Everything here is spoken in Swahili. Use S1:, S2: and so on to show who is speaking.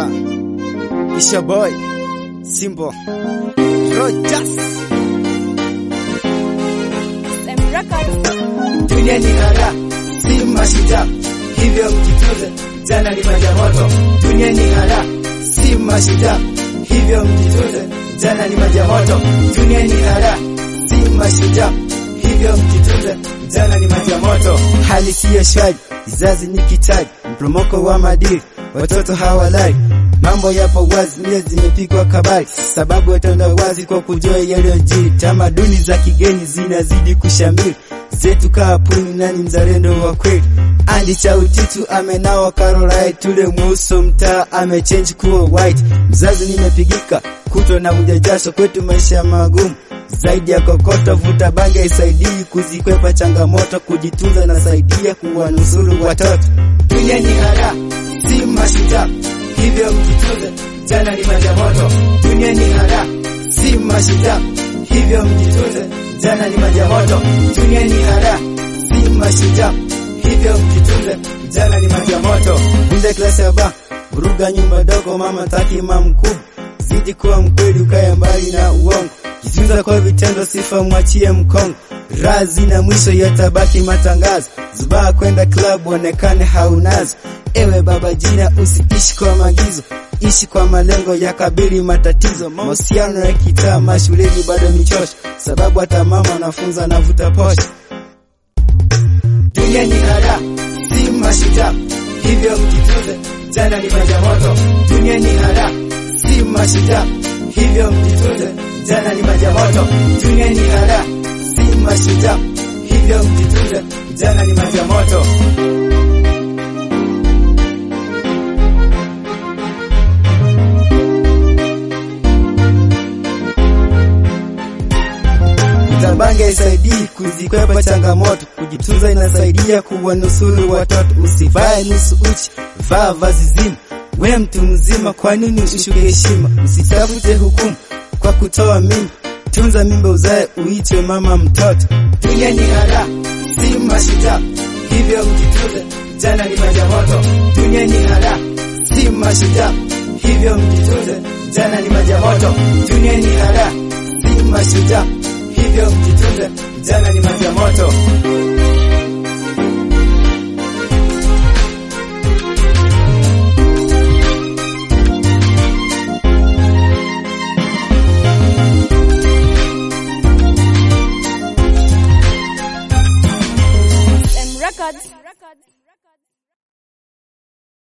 S1: Yeah, it's your boy Simbo Rogers.
S2: SM Records.
S3: Dunia ni hara, si mashujaa, hivyo mjituze, jana ni maji ya moto. Dunia ni hara, si mashujaa, hivyo mjituze, jana ni maji ya moto. Dunia ni hara, si mashujaa, hivyo mjituze, jana ni maji ya moto.
S1: Hali siyo shwari, kizazi ni kitaji, mpromoko wa madiri, watoto hawalali Mambo yapo wazi, mia zimepigwa kabari, sababu yataenda wazi kwa kujua yaliyojiri. Tamaduni za kigeni zinazidi kushamiri, zetu kaapuni, nani mzalendo wa kweli? Andi cha utitu amenawa Caroline, tule mweuso mtaa amechange kuwa white. Mzazi nimepigika kuto na ujajasho, kwetu maisha magumu zaidi ya kokoto. Vuta bange isaidii kuzikwepa changamoto, kujitunza na saidia kuwanusuru watoto.
S3: Dunia ni hara, si mashujaa, hivyo mjituze, jana ni maji ya moto. Dunia ni hara, si mashujaa, hivyo mjituze, jana ni maji ya moto. Dunia ni hara, si mashujaa, hivyo mjituze, jana ni maji ya moto.
S1: Kunde klasi ya ba vuruga nyumba dogo, mama taki mama mkubwa, zidi kuwa mkweli, ukae mbali na uongo, jitunza kwa vitendo, sifa mwachie mkongo, razi na mwisho yatabaki matangazo, zubaa kwenda club onekane haunazo. Ewe baba jina, usiishi kwa maagizo, ishi kwa malengo ya kabili matatizo. Mahusiano ya kitaa mashuleni bado michosho, sababu hata mama anafunza anavuta posho.
S3: Dunia ni hara, si mashujaa, hivyo mjituze, jana ni maji ya moto. Dunia ni hara, si mashujaa, hivyo mjituze, jana ni maji ya moto. Dunia ni hara, si mashujaa, hivyo mjituze, jana ni maji ya moto.
S1: Utabange isaidii kuzikwepa changamoto, kujitunza inasaidia kuwanusuru watoto. Usivae nusu uchi, vaa vazi zima. We mtu mzima, kwa nini ushuke heshima? Usitafute hukumu kwa kutoa mimba, tunza mimba uzae, uitwe mama mtoto.
S3: Dunia ni hara, si mashujaa, hivyo mjituze, jana ni maji ya moto. Dunia ni hara, si mashujaa, hivyo mjituze, jana ni maji ya moto. Dunia ni hara, si mashujaa, hivyo mjituze, jana ni maji ya moto.